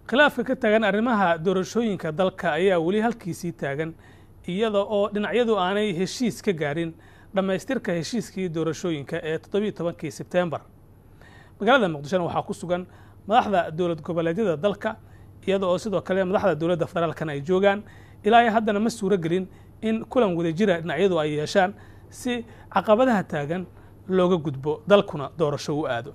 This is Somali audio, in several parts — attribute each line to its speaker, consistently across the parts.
Speaker 1: khilaafka ka taagan arrimaha doorashooyinka dalka ayaa weli halkiisii taagan iyada oo dhinacyadu aanay heshiis ka gaarin dhammaystirka heshiiskii doorashooyinka ee toddobiiyo tobankii sebtembar magaalada muqdishona waxaa ku sugan madaxda dowlad goboleedyada dalka iyada oo sidoo kale madaxda dowladda federaalkana ay joogaan ilaa ay haddana ma suuro gelin in kulan wadajira dhinacyadu ay yeeshaan si caqabadaha taagan looga gudbo dalkuna doorasho u aado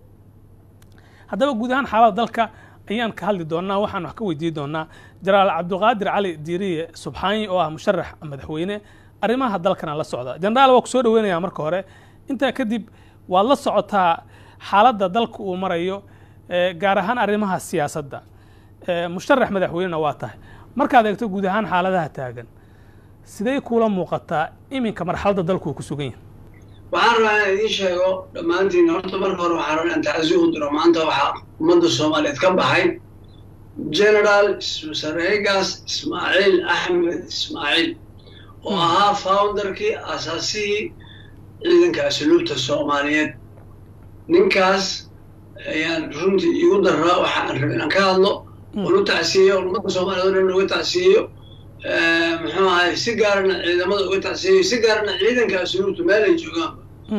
Speaker 1: haddaba guud ahaan xaalada dalka ayaan ka hadli doonaa waxaan wax ka weydiin doonaa jenaraal cabdiqaadir cali diiriye subxaanyi oo ah musharax madaxweyne arrimaha dalkana la socda jenaraal waa ku soo dhaweynayaa marka hore intaa kadib waad la socotaa xaaladda dalka uu marayo gaar ahaan arrimaha siyaasadda musharax madaxweynena waa tahay markaad eegto guud ahaan xaaladaha taagan sidee kuula muuqataa iminka marxaladda dalku uu ku sugan yahay
Speaker 2: waxaan rabaa inaan idiin sheego dhammaantiin horta marka hore waxaan rabaa inaan tacsi u diro maanta waxaa ummadda soomaaliyeed ka baxay generaal sareegaas ismaaciil axmed ismaaciil oo ahaa founderkii asaasihii ciidanka asluubta soomaaliyeed ninkaas ayaan runtii igu daraa waxaan rabay inaan ka hadlo oon u tacsiyeyo oon ummadda soomaaliyeed o dhan uga tacsiyeyo muxuu ahay si gaarana ciidamada uga tacsiyeyo si gaarana ciidanka asluubta meel ay joogaanba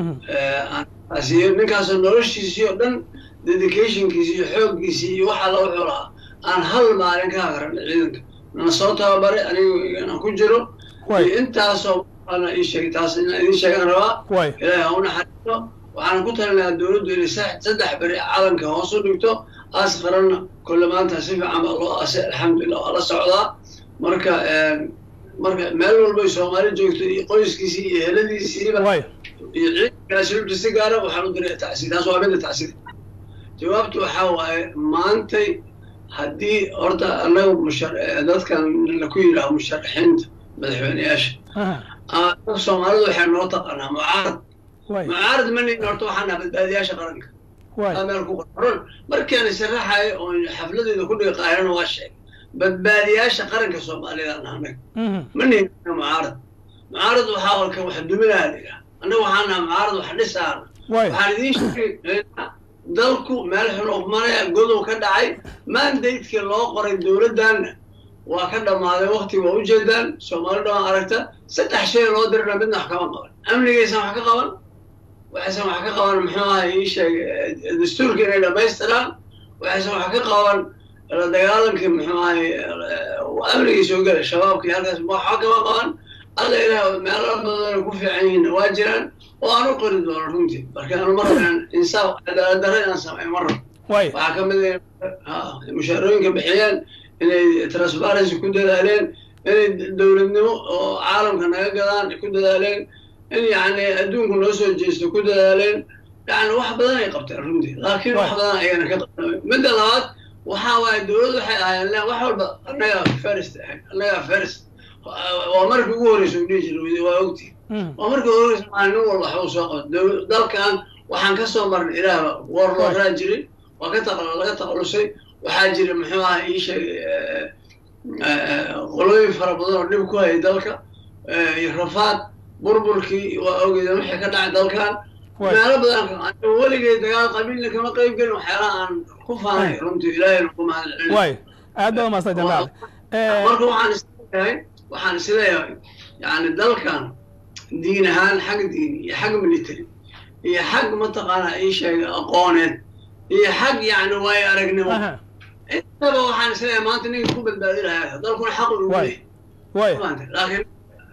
Speaker 2: aan tacsiyeyo ninkaasoo noloshiisii oo dhan dedicationkiisii iyo xooggiisii iyo waxa la wuxuu lahaa aan hal maalin ka hagaran ciidanka nana soo tababaray anigu inaan ku jiro iyo intaasoo ana ii sheegay taas inaan idiin sheegaan rabaa ilaahay ha u naxariisto waxaan ku talinayaa dowladdu inay saddex beri calanka hoos u dhigto aas qaranna kolle maanta si fiican baa loo aasay alxamdulillah waa la socdaa marka marka meel walbay soomaali joogto iyo qoyskiisii iyo heladiisiiba iyo ciidanka asluubta si gaara waxaan u diray tacsiid taas waa midda tacsiid jawaabtu waxaa waaye maantay haddii horta annaga mushar dadkan laku yidhaaho musharaxiinta madaxweyneyaasha soomaalidu waxay noo taqaanaa mucaarad mucaarad ma nihin horta waxaan naha badbaadiyaasha qaranka meel ku qoran markaan sharaxayo oon xafladeeda ku dhiga qaahirana waa sheegay badbaadiyaasha qaranka soomaaliyeed aan nahnay ma nihin mucaarad mucaarad waxaa olka wax duminaha la yidhaha annaga waxaan naha mucaarad wax dhisaana waxaan idiin sheegay dalku meel xun umanaya godow ka dhacay mandatekii loo qoray dowladdanna waa ka dhammaaday wakti waa ujeedaan soomaali dhamaan aragta saddex shay loo dirana midna wax kama qaban amnigaysan wax ka qaban waxaysan wax ka qaban muxuu aha ii sheegay dastuurka inay dhammaystiraan waxaysan wax ka qaban la dagaalankii muxuu ahay amnigii soo gelay shabaabkii halkaas waxba kama qaban alla ilaah meelo badan ku fiican yihiin waa jiraan oo aan u qori doono runtii marka anu mar inaan insaaf cadaalad darro inaan sameeyo mar rab waxaa ka mid ah mushaarooyinka bixiyeen inay transparency ku dadaaleen inay dowladnimo oo caalamka naga gadaan ku dadaaleen in yacni adduunku noo soo jeesto ku dadaaleen yani wax badan ay qabteen runtii laakiin wax badan ayana ka qabteen midda labaad waxaa waaye dowladdu waxay ahaayeen wax walba annagaa first ahayd annagaa first waa markii ugu horreysa u dhihi jiray waa ogtii waa markii ugu horreysa maa nin walba waxbuu soo qabta dalkan waxaan ka soo marnay ilaahba war looraa jiray waa ka taq laga taqalusay waxaa jira muxuu aha ii sheegay qolooyin fara badan oo dhib ku hayay dalka iyo rafaad burburkii waa ogeeda wixii ka dhacay dalkan meelo badan weligay dagaal qabiilna kama qayb gelin waxyaalaha aan ku faanay runtii ilaahayna ku mahadcelin
Speaker 1: aad baad umaasan jenaraal
Speaker 2: marka waxaan isleeyahay waxaan isleeyahay yani dalkan diin ahaan xag diini iyo xag military iyo xag mataqaanaa ii sheegay aqooneed iyo xag yani waayo aragnimo intaba waxaan isleeyahay maanta ninka ku badbaadi lahaa dalkuna xaq u leeyahay laakiin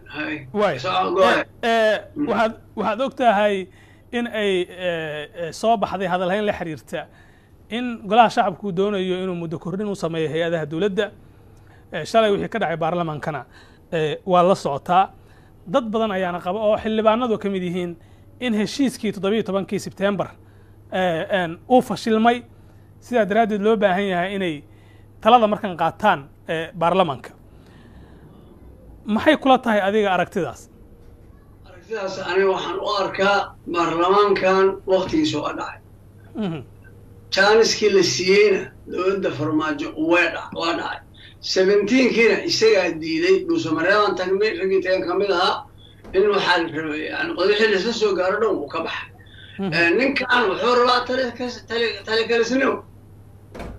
Speaker 1: waxaad waxaad og tahay in ay soo baxday hadalhayn la xiriirta in golaha shacabku doonayo inuu muddo kordhin u sameeyo hay-adaha dowladda shalay wixii ka dhacay baarlamaankana waa la socotaa dad badan ayaana qaba oo xildhibaanadu ka mid yihiin in heshiiskii toddobiiyo tobankii sebtembar uu fashilmay sidaa daraaddeed loo baahan yahay inay talada markan qaataan baarlamaanka maxay kula tahay adiga aragtidaas
Speaker 2: aragtidaas aniga waxaan u arkaa baarlamaankan waktigiisa waa dhacay jaaniskii la siiyeyna dowladda farmaajo waa waa dhacay seventeenkiina isagaa diiday dhuusamareebaan tagnay raggii tagan ka mid ahaa in waxaa la rabay yani qodixii laisla soo gaaro dhan wuu ka baxay ninkan wuxuu rabaa tali kalisnimo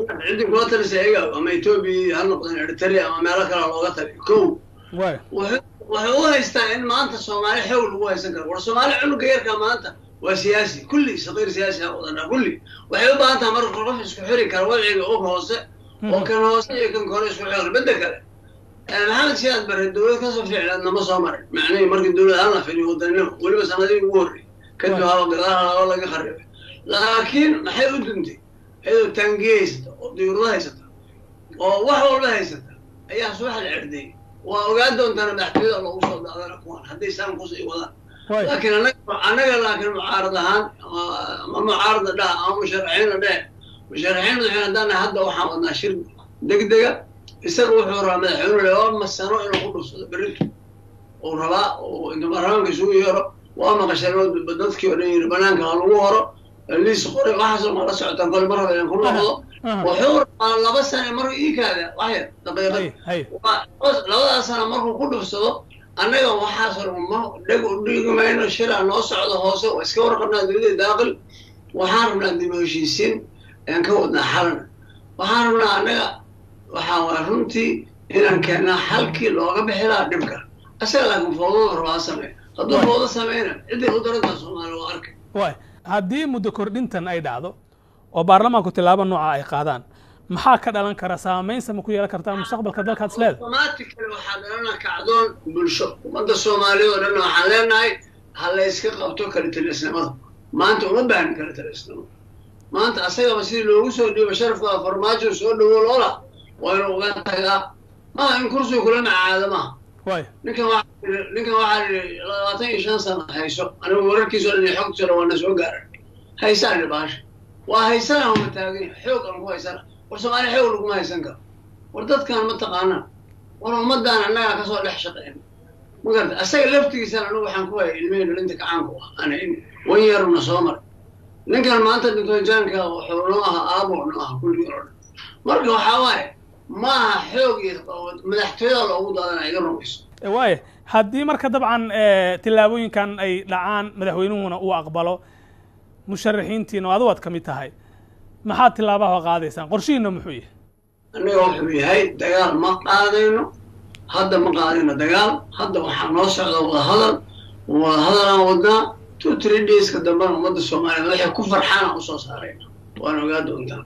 Speaker 2: ciddii kula talisa iyaga ama etoobiya ha noqdeen eritrea ama meelo kale looga taliyo kow
Speaker 1: waay
Speaker 2: waxay u haystaa in maanta soomaali xoog lagu haysan karo war soomaali cunuga yarka maanta waa siyaasi kulli saqiir siyaasi ha wadana kulli waxay u baahan taha marka qof isku xiri kara wadciga og hoose oo kan hoose iyo kan kore isku xiri bedda kale maxamed siyaad bare dowlad kasoo ficlaad nama soo marin macnihii markii dowlad aan la filiyo wadanimo weliba sanadihii ugu horrey kadib haba gadaal haba laga kharibay laakiin maxay u duntay iyadoo taangiye haysata oo diyuurada haysata oo wax walba haysata ayaa subax la cerday waa ogaan doontaana madaxtooyada loogu soo daadana kuwan hadday saan kusii wadaan laakiin annaga laakiin mucaarad ahaan ama mucaarada dhaha ama musharaxiina dheh musharaxiin madaxweyne haddaan hadda waxaan wadnaa shir degdega isaga wuxuu rabaa madaxweyne laba masano inuu ku dhufsado berrintu uu rabaa uu inta baarlamaanka isugu yeero waa maqasheen dadkii oo dhan yiri banaanka ha lagu horo liis qoray waxaasoo ma la socotaan kole mar raba inaan ku noqdo wuxuu rabaa laba sane markuu ii kaada waxyar daqiiqad labadaas sana markuu ku dhufsado annaga waxaasoo ma dheg u dhigi mayno shiraa noo socdo hoose waa iska warqabnaa dowladda daaqil waxaan rabnaa dib heshiisiin aan ka wadnaa xalana waxaan rabnaa annaga waxaa waa runtii inaan keennaa xalkii looga bixi lahaa dhibka asaga laakiin foodada rabaa samey hadduu foodo sameyna ciddii u darantaa soomaali waa arkay
Speaker 1: waay haddii muddo kordhintan ay dhacdo oo baarlamaanku tilaabo nooca ay qaadaan maxaa ka dhalan kara saamaynsa ma ku yeelan kartaa mustaqbalka dalkaad is leedahay
Speaker 2: automatically waxaa dhalana kacdoon bulsho ummadda soomaaliya oo dhan waxaan leenahay ha la yska qabto kalitalisnimada maanta uma baahni kalitalisnimo maanta asagaba sidii loogu soo dhiibo sharafka farmaajo soo dhawo loola waa inuu uga tagaa maaha in kursiga kula macaado maaha
Speaker 1: waay
Speaker 2: ninkan waa ninkan waxaa yidhi labaatan iyo shan sana hayso anigu wararkiisa o dhan iyo xogtiisa waana soo gaaran haysaan idhi baasha waa haysana uma taagin xoog aan ku haysana war soomaaliya xoog laguma haysan karo war dadkan ma taqaanaan war ummadaan annagaa kasoo dhex shaqeyn ma garata asaga laftigiisana anigu waxaan ku hayay ilmihii dhalinta kacaanku ah ana in wan yaruna soo maray ninkan maanta dintojaanka wuxuu noo ahaa aabo noo aha kulligii oo dhan marka waxaa waaye ma aha xoog iyo madaxtooyada loogu daadana iga rumayso
Speaker 1: waaya haddii marka dabcan tillaabooyinkan ay dhacaan madaxweynuhuna uu aqbalo musharaxiintiina adu waad ka mid tahay maxaad tilaabaha qaadaysaan qorshihiina muxuu yahay
Speaker 2: annaga wuxuu yahay dagaal ma qaadayno hadda ma qaadayno dagaal hadda waxaa noo socda wadahadal wadahadalaan wadnaa two three dayska dambena ummadda soomaaliyeed waxay ku farxaana usoo saarayna waana ogaa doontaa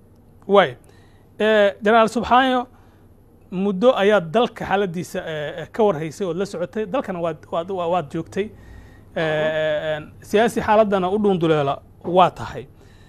Speaker 1: waay jenaraal subxaanyo muddo ayaad dalka xaaladiisa ka warhaysay ood la socotay dalkana waad waad waad joogtay siyaasi xaaladdana u dhuunduleela waa tahay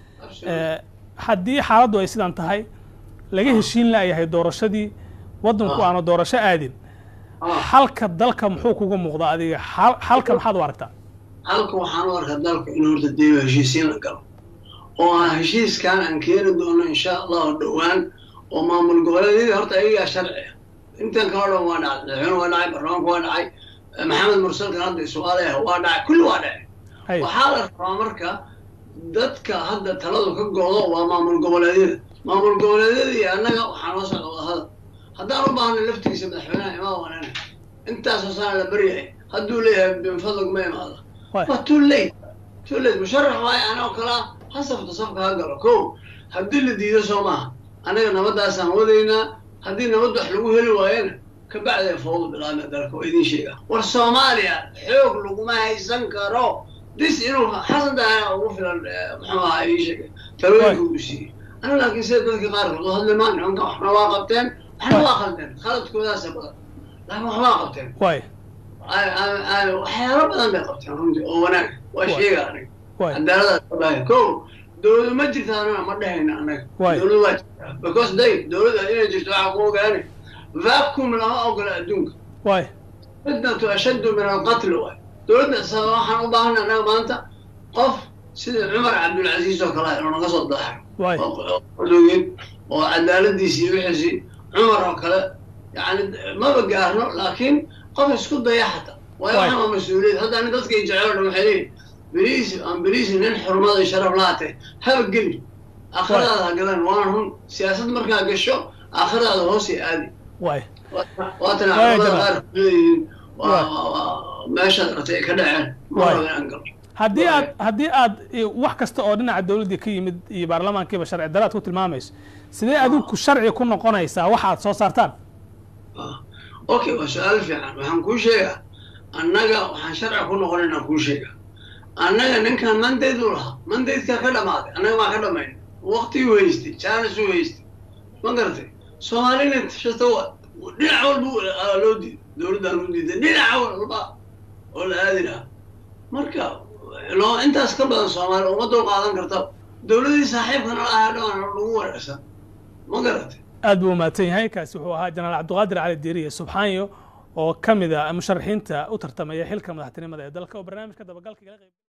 Speaker 1: haddii xaaladdu ay sidan tahay laga heshiin la'yahay doorashadii waddanku aanu doorasho aadin xalka dalka muxuu kuga muuqdaa adiga xalka maxaad u aragtaa
Speaker 2: halka waxaan u arkaa dalka in horta dee heshiisiin la galo oo aan heshiiskan aan keeni doono insha allahu dhowaan oo maamul goboleedyadii horta ayagaa sharci ah intan kala dhan waa dhacay madaxweyne waa dhacay baarlamaanku waa dhacay maxamed mursalkan hadda isuaalayaha waa dhacay kulli waa dhacay waxaa la rabaa marka dadka hadda taladu ka go'do waa maamul goboleedyada maamul goboleedyada iyo annaga waxaa noo socda wadahadal haddaan u baahnay laftigiisa madaxweynaha imaa wanana intaasoo sana la baryahay hadduu leeyahay binfadlog ma imaada waa too late too late musharax waayo anoo kalaa ha safto safka ha galo ko haddii la diido soo maaha annaga nabaddaasaan wadaynaa haddii nabad wax lagu heli waayana kabacdee foodu bilaabna dalka waa idiin sheegaa war soomaaliya xoog laguma haysan karo dis inuu xasan daana ugu filan muxuu ahaa ii sheegay talooyinka uu siiyey aniga laakiin sida dadka qaarkood oo hadli maan nimanka waxna waa qabteen waxna waa qaldeen khaladkoodaasa badan laakiin wax waa qabteen
Speaker 1: waay
Speaker 2: waxyaalo badan bay qabteen runtii oo wanaag waa sheega aniga cadaaladaas baaya ko dowladu ma jirta anana ma dhehayna annaga dowladu waa jirtaa because day dowladda inay jirto waxaa ku ogaanay vacuum lama ogola adduunka
Speaker 1: waay
Speaker 2: fitnatu ashaddu min alqatl waay dowladda waxaan u baahana annaga maanta qof sida cumar cabdulcasiis oo kale inuu naga soo daaxo odogeen oo cadaaladiisi iyo wixiisii cumar oo kale yani maba gaarno laakiin qof isku daya xata waayo waxaan waa mas-uuliyad hadda ani dadkay jecel dhan waxay leeyihin beriis aan beriis nin xurmada sharaf lahaatee haba geli aakhiradaada ha galan waana run siyaasad markaa gasho aakhiradaada hoosay aadi
Speaker 1: waay
Speaker 2: waatana culamada qaar kuleeyihiin meeshaad ratay ay ka dhaceen ma raba inaan galo
Speaker 1: haddii aad haddii aad wax kasta oo dhinaca dowladdii ka yimid iyo baarlamaankiiba sharci daraad ku tilmaamayso sidee adinku sharci ku noqonaysaa waxa aad soo saartaan
Speaker 2: okay waa su-aal fiican waxaan kuu sheegaa annaga waxaan sharci ku noqonaynaa kuu sheegaa annaga ninkan mandate u lahaa mandatekaa ka dhamaaday annaga maa ka dhamayn waktiguu haystay jaanisuu haystay ma garatay soomaalina shasta dhinac walba loo diiday dowladdaan u diiday dhinac walba oo la aadi lahaa marka loo intaas ka badan soomaali uma dul qaadan karta dowladdii saaxiibkana lahaa dhawaan lagu wareersan ma garatay
Speaker 1: aad buu umahadsan yahay kaasi wuxuu ahaa jenaraal cabdiqaadir cali diiriye subxaanyo oo ka mid a musharaxiinta u tartamaya xilka madaxtinimada ee dalka oo barnaamijka dabagalka igala qayb